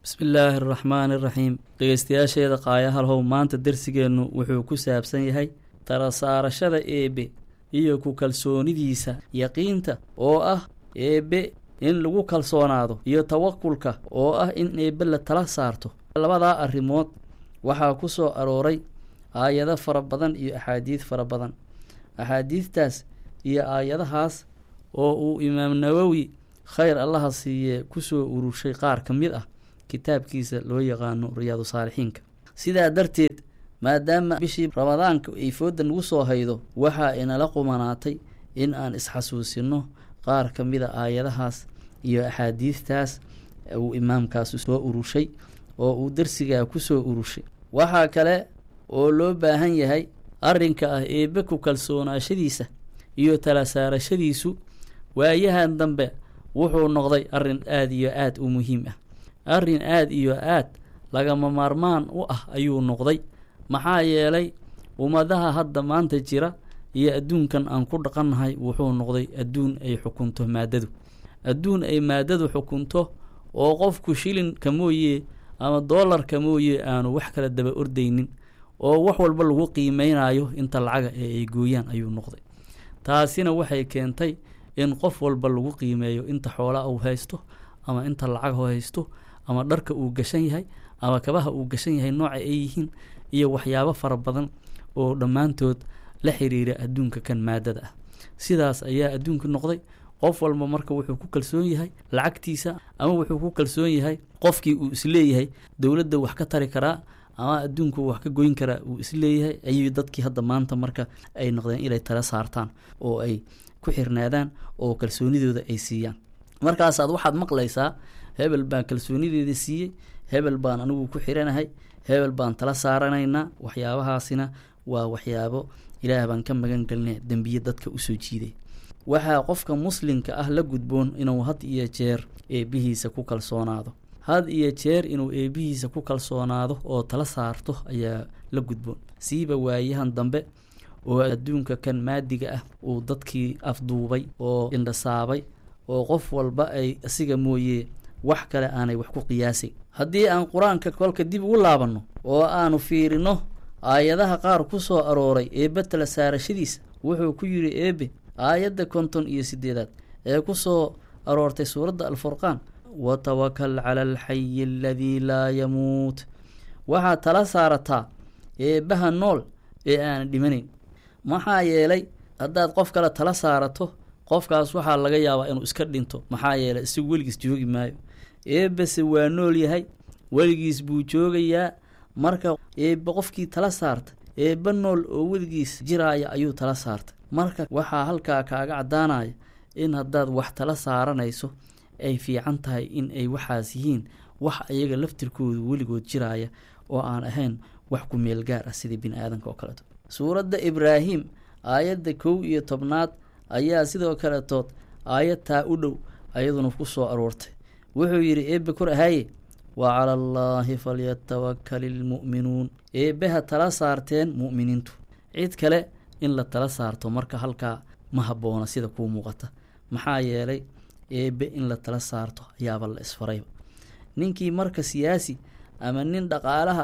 bismillaahi araxmaani iraxiim dhegeystayaasheeda qaayahalhow maanta dersigeennu wuxuu ku saabsan yahay tala saarashada eebbe iyo ku kalsoonidiisa yaqiinta oo ah eebbe in lagu kalsoonaado iyo tawakulka oo ah in eebbe la tala saarto labadaa arrimood waxaa ku soo arooray aayado fara badan iyo axaadiid fara badan axaadiidtaas iyo aayadahaas oo uu imaam nawowi khayr allaha siiyee kusoo urushay qaar ka mid ah kitaabkiisa loo yaqaano riyaadu saalixiinka sidaa darteed maadaama bishii ramadaanka ay fooda nagu soo haydo waxaa inala qumanaatay in aan isxasuusinno qaar ka mid a aayadahaas iyo axaadiidtaas uu imaamkaasu soo urushay oo uu darsigaa kusoo urushay waxaa kale oo loo baahan yahay arrinka ah eebbe ku kalsoonaashadiisa iyo tala saarashadiisu waayahan dambe wuxuu noqday arrin aada iyo aada u muhiim ah arrin aada iyo aad lagama maarmaan u ah ayuu noqday maxaa yeelay ummadaha hadda maanta jira iyo adduunkan aan ku dhaqannahay wuxuu noqday adduun ay xukunto maaddadu adduun ay maaddadu xukunto oo qofku shilinka mooye ama doolarka mooye aanu wax kala daba ordaynin oo wax walba lagu qiimeynayo inta lacaga ee ay gooyaan ayuu noqday taasina waxay keentay in qof walba lagu qiimeeyo inta xoolaa uu haysto ama inta lacag u haysto ama dharka uu gashan yahay ama kabaha uu gashan yahay nooca ay yihiin iyo waxyaabo fara badan oo dhammaantood la xiriira adduunka kan maadada ah sidaas ayaa adduunka noqday qof walba marka wuxuu ku kalsoon yahay lacagtiisa ama wuxuu ku kalsoon yahay qofkii uu isleeyahay dowladda wax ka tari karaa ama adduunku wax ka goyn karaa uu isleeyahay ayuu dadkii hadda maanta marka ay noqdeen inay tala saartaan oo ay ku xirnaadaan oo kalsoonidooda ay siiyaan markaasaad waxaad maqlaysaa hebel baan kalsoonideeda siiyey hebel baan anigu ku xiranahay hebel baan tala saaranaynaa waxyaabahaasina waa waxyaabo ilaah baan ka magan gelina dembiye dadka usoo jiiday waxaa qofka muslimka ah la gudboon inuu had iyo jeer eebbihiisa ku kalsoonaado had iyo jeer inuu eebbihiisa ku kalsoonaado oo tala saarto ayaa la gudboon siiba waayahan dambe oo adduunka kan maadiga ah uu dadkii afduubay oo indhasaabay oo qof walba ay asiga mooye wax kale aanay wax ku qiyaasay haddii aan qur-aanka kolka dib ugu laabanno oo aanu fiirino aayadaha qaar ku soo arooray eebbe tala saarashadiisa wuxuu ku yidhi eebbe aayadda konton iyo siddeedaad ee ku soo aroortay suuradda alfurqaan watawakal cala alxayi aladii laa yamuut waxaad tala saarataa eebbaha nool ee aanan dhimanayn maxaa yeelay haddaad qof kale tala saarato qofkaas waxaa laga yaabaa inuu iska dhinto maxaa yeelay isagu weligiis joogi maayo eebbase waa nool yahay weligiis buu joogayaa marka eebbe qofkii tala saarta eebbe nool oo weligiis jiraaya ayuu tala saartay marka waxaa halkaa kaaga caddaanaya in haddaad wax tala saaranayso ay fiican tahay in ay waxaas yihiin wax ayaga laftirkoodu weligood jiraaya oo aan ahayn wax ku meel gaar ah sidii bini aadanka oo kaleeto suuradda ibraahim aayadda kow iyo tobnaad ayaa sidoo kaletood aayad taa u dhow ayaduna ku soo aroortay wuxuu yidhi eebbe kor ahaaye wa cala allaahi falyatawakal ilmu'minuun eebbeha tala saarteen mu'miniintu cid kale in la tala saarto marka halkaa ma habboona sida kuu muuqata maxaa yeelay eebbe in la tala saarto ayaaba la isfarayba ninkii marka siyaasi ama nin dhaqaalaha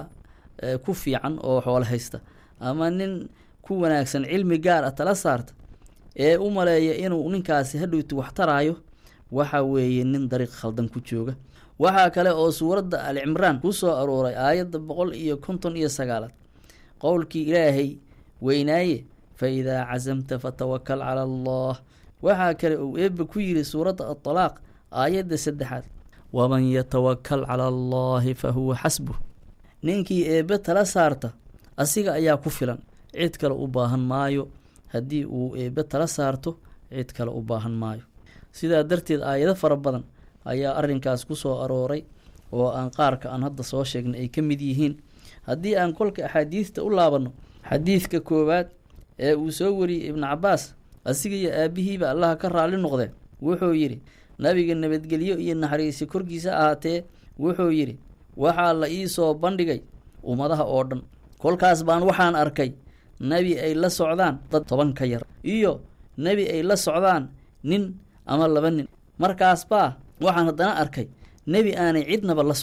ku fiican oo xoolo haysta ama nin ku wanaagsan cilmi gaar ah tala saarta ee u maleeya inuu ninkaasi hadhowti wax taraayo waxa weeye nin dariiq khaldan ku jooga waxaa kale oo suuradda al cimraan ku soo arooray aayadda boqol iyo konton iyo sagaalaad qowlkii ilaahay weynaaye fa idaa casamta fatawakal cala allah waxaa kale uu eebbe ku yidhi suuradda adalaaq aayadda saddexaad waman yatawakal cala allaahi fa huwa xasbuh ninkii eebbe tala saarta asiga ayaa ku filan cid kale u baahan maayo haddii uu eebbe tala saarto cid kale u baahan maayo sidaa darteed aayado fara badan ayaa arrinkaas ku soo arooray oo aan qaarka aan hadda soo sheegnay ay ka mid yihiin haddii aan kolka axaadiista u laabanno xadiidka koowaad ee uu soo wariyey ibnu cabbaas asiga iyo aabbihiiba allaha ka raalli noqdeen wuxuu yidhi nabiga nabadgelyo iyo naxariisi korkiisa ahaatee wuxuu yidhi waxaa la ii soo bandhigay ummadaha oo dhan kolkaas baan waxaan arkay nebi ay la socdaan dad toban ka yar iyo nebi ay la socdaan nin ama laba nin markaas baa waxaan haddana arkay nebi aanay cidnaba la socon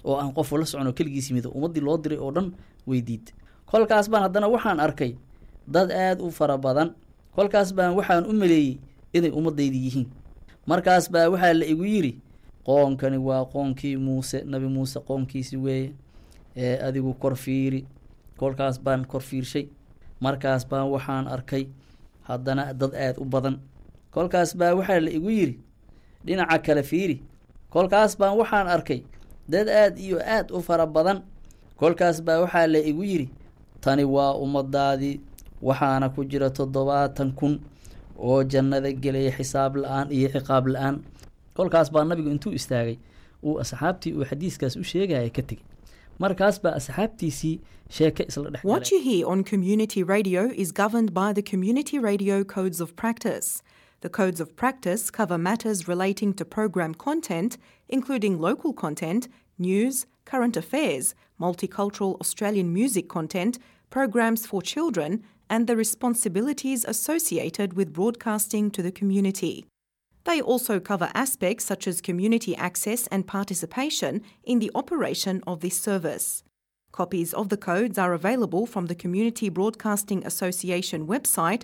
oo aan qof la socon oo keligiis yimid ummaddii loo diray oo dhan weydiid kolkaas baan haddana waxaan arkay dad aada u fara badan kolkaas baan waxaan u maleeyey inay ummadaydi yihiin markaas baa waxaa la igu yidhi qoonkani waa qoonkii muuse nabi muuse qoonkiisi weeye ee adigu kor fiiri kolkaas baan kor fiirshay markaas baan waxaan arkay haddana dad aada u badan kolkaas baa waxaa la igu yidhi dhinaca kale fiiri kolkaas baan waxaan arkay dad aada iyo aada u fara badan kolkaas baa waxaa la igu yidhi tani waa ummadaadii waxaana ku jira toddobaatan kun oo jannada gelaya xisaab la-aan iyo ciqaab la-aan kolkaas baa nabigu intuu istaagay uu asxaabtii uu xadiiskaas u sheegaya ka tegey markaas baa asxaabtiisii sheeke isla dhex What you hear on community radio is governed by the Community Radio Codes of Practice. The Codes of Practice cover matters relating to program content, including local content, news, current affairs, multicultural Australian music content, programs for children, and the responsibilities associated with broadcasting to the community. They also cover aspects such as community access and participation in the operation of this service. Copies of the codes are available from the Community Broadcasting Association website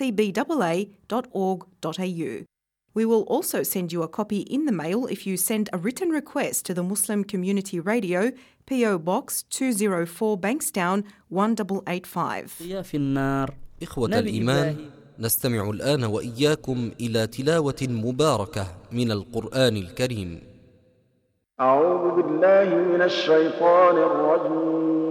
cbaa.org.au. We will also send you a copy in the mail if you send a written request to the Muslim Community Radio, PO Box 204 Bankstown 1885. يا في النار إخوة نبي الإيمان إبراهيم. نستمع الآن وإياكم إلى تلاوة مباركة من القرآن الكريم أعوذ بالله من الشيطان الرجيم